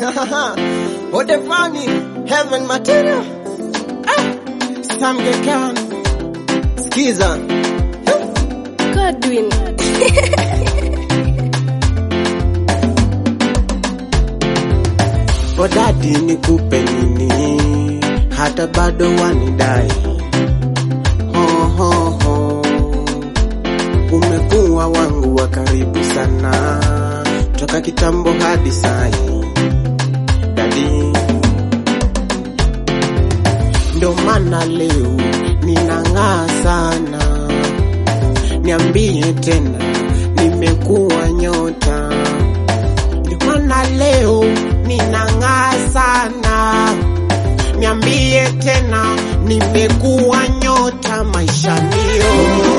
What the funny heaven material. Ah, Sam Gekan. Skiza. Godwin. Odadi nikupe nini? Hata bado wanidai. Ho, ho, ho. Umekuwa wangu wa karibu sana toka kitambo hadi sai. Dadi, ndo maana leo ninang'aa sana. Niambie tena, nimekuwa nyota ndio maana leo ninang'aa sana. Niambie tena, nimekuwa nyota maishanio.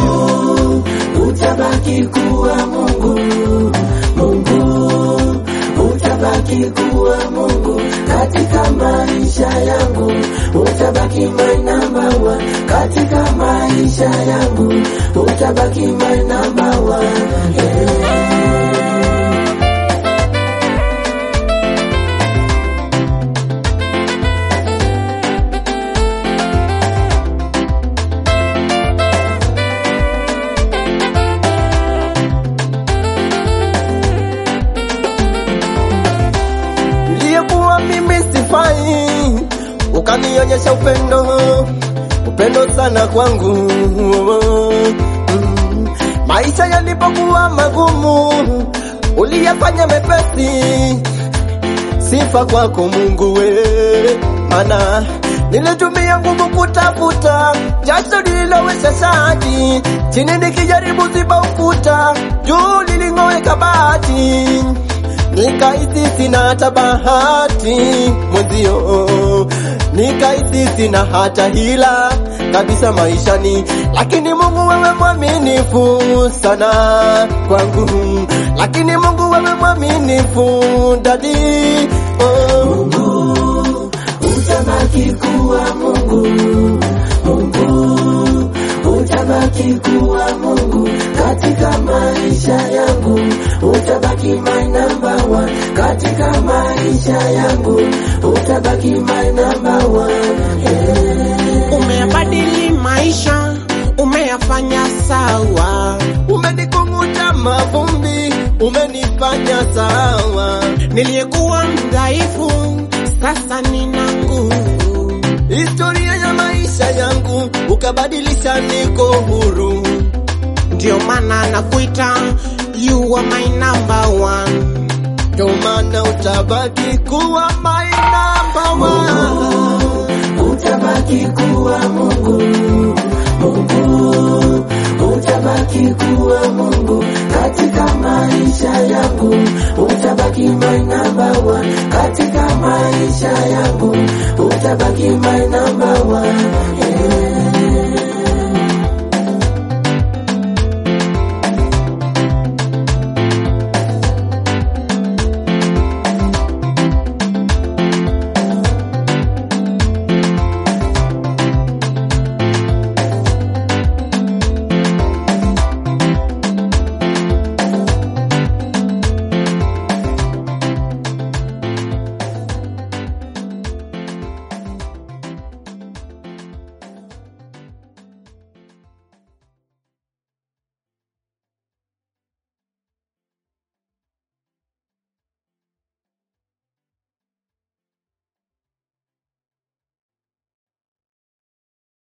utabaki kuwa Mungu, Mungu, utabaki kuwa Mungu katika maisha yangu, utabaki my number one katika maisha yangu, utabaki my number one yeah. Niliyekuwa mimi sifai, ukanionyesha upendo, upendo sana kwangu. Mm. Maisha yalipokuwa magumu, uliyafanya mepesi. Sifa kwako Mungu we, mana nilitumia nguvu kutafuta jasho lililowesha shati, chini nikijaribu ziba ukuta, juu liling'oweka bati nikahisi sina hata bahati mwenzio, nikahisi sina hata hila kabisa maishani, lakini Mungu wewe mwaminifu sana kwangu, lakini Mungu wewe mwaminifu dadi oh. utabaki kuwa Mungu, Mungu, utabaki kuwa Mungu katika maisha yangu, utabaki my number one katika maisha yangu, utabaki my number one yeah. Umeyabadili maisha, umeyafanya sawa, umenikunguta mavumbi, umenifanya sawa. Niliyekuwa mdhaifu, sasa nina nguvu. Historia ya maisha yangu ukabadilisha, niko huru. Ndio maana nakuita you are my number one. Ndio maana utabaki kuwa my number one. utabaki kuwa Mungu, Mungu, utabaki kuwa Mungu katika maisha yangu, utabaki my number one katika maisha yangu, utabaki my number one yeah.